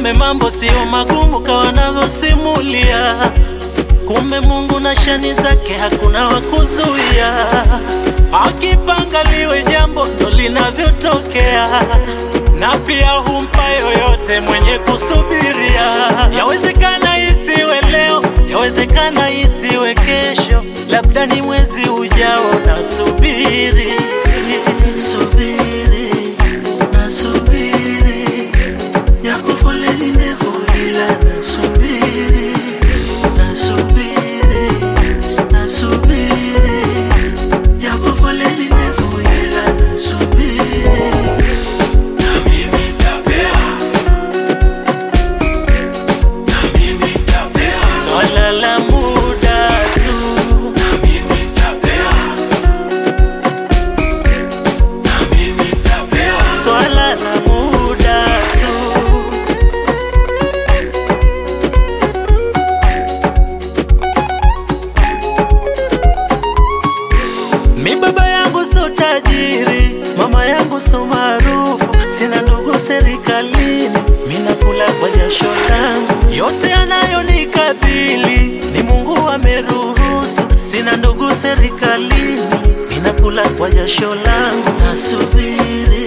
kumbe mambo sio magumu kawa wanavyosimulia. Kumbe Mungu na shani zake hakuna wa kuzuia, akipanga liwe jambo ndo linavyotokea, na pia humpa yoyote mwenye kusubiria. Yawezekana isiwe leo, yawezekana isiwe kesho, labda ni mwezi ujao. Nasubiri, subiri, nasubiri, yako foleni ndefu, ila nasubiri, nasubiri, nasubiri, yako foleni ndefu, ila nasubiri. Na mimi nitapea. Na mimi nitapea. Swala la muda tu, Na mimi nitapea. Na mimi nitapea. swala la muda tu. Mi baba yangu so tajiri, mama yangu so maarufu, sina ndugu serikalini, mi nakula kwa jasho langu, yote yanayonikabili ni Mungu ameruhusu, sina ndugu serikalini, mi nakula kwa jasho langu, nasubiri